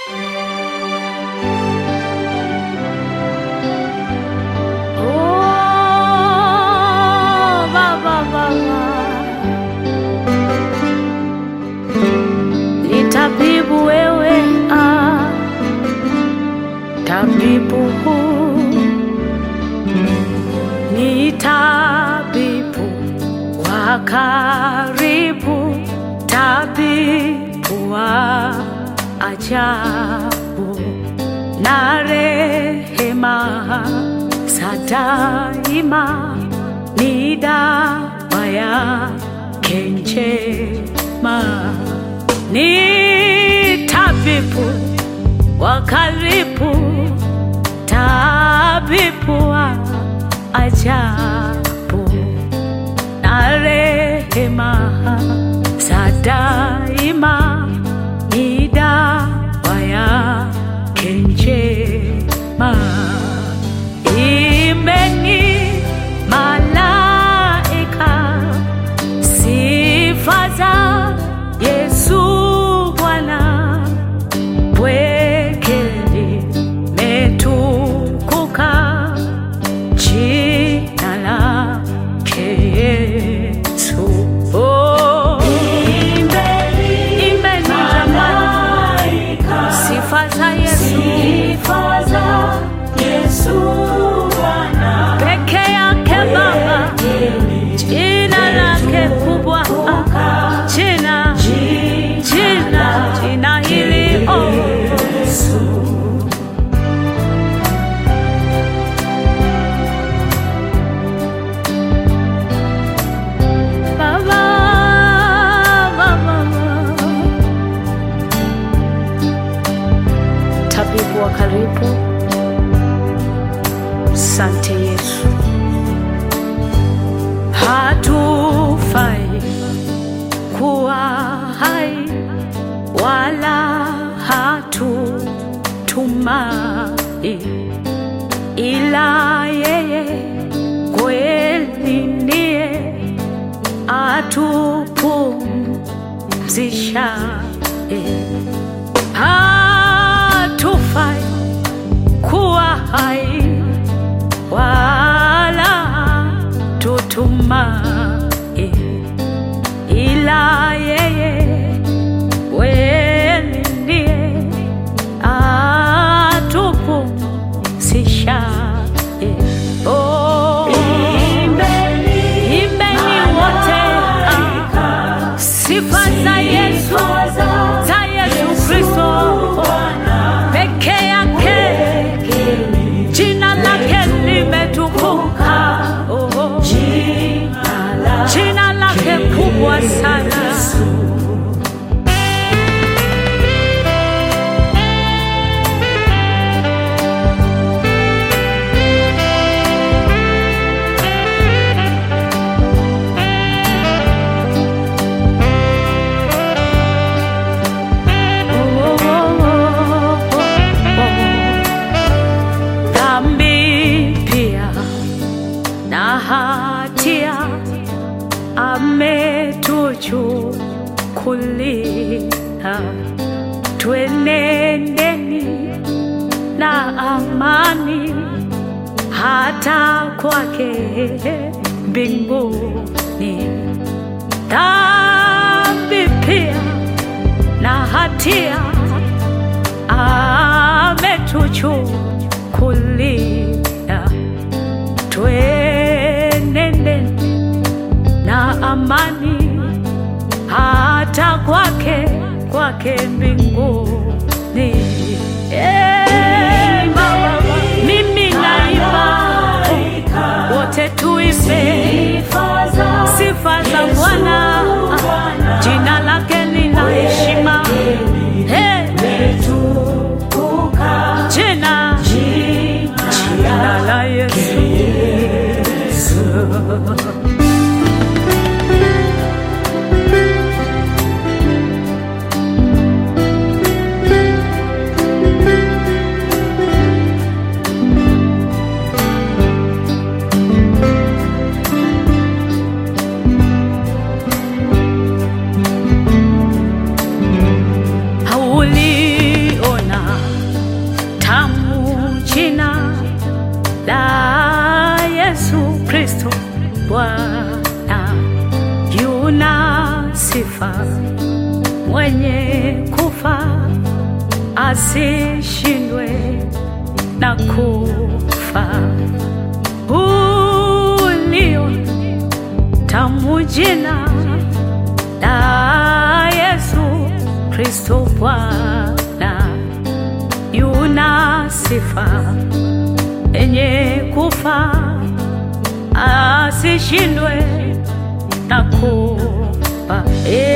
tabibu ni tabibu wa karibu, tabibu wa ajabu na rehema za daima, ni dawa yake njema, ni tabibu wa karibu, tabibu wa ajabu na rehema za daima, ni dawa yake njema. Imbeni malaika sifa za Yesu Bwana, pweke limetukuka jina lake Yesu. Oh, imbeni jamani, sifa za Yesu peke yake Baba, jina lake kubwa, jina jina jina hili oh. Baba, Baba, tabibu wa karibu, sante Yesu, hatufai kuwa hai wala hatutumai ila yeye kweli ndiye atupumzishaye. Hatufai kuwa hai wala tutumai, ila yeye kweli ndiye atupumzishaye. Oh, imbeni wote ah, sifa za Yesu, za Yesu Kristo peke yake, jina lake limetukuka, oh, jina lake kubwa sana. Dhambi pia na hatia ametuchukulia, twenendeni na amani hata kwake mbinguni. Dhambi pia na hatia ametuchukulia, twenende na amani hata kwake kwake mbinguni. Eh, Baba, mimi naimba, wote tuimbe sifa za Bwana, jina lake lina heshima. Eh, jina jina la Yesu. sifa, mwenye kufa asishindwe na kufa. Ulio tamu jina la Yesu Kristo Bwana, yuna sifa, enye kufa asishindwe na kufa. E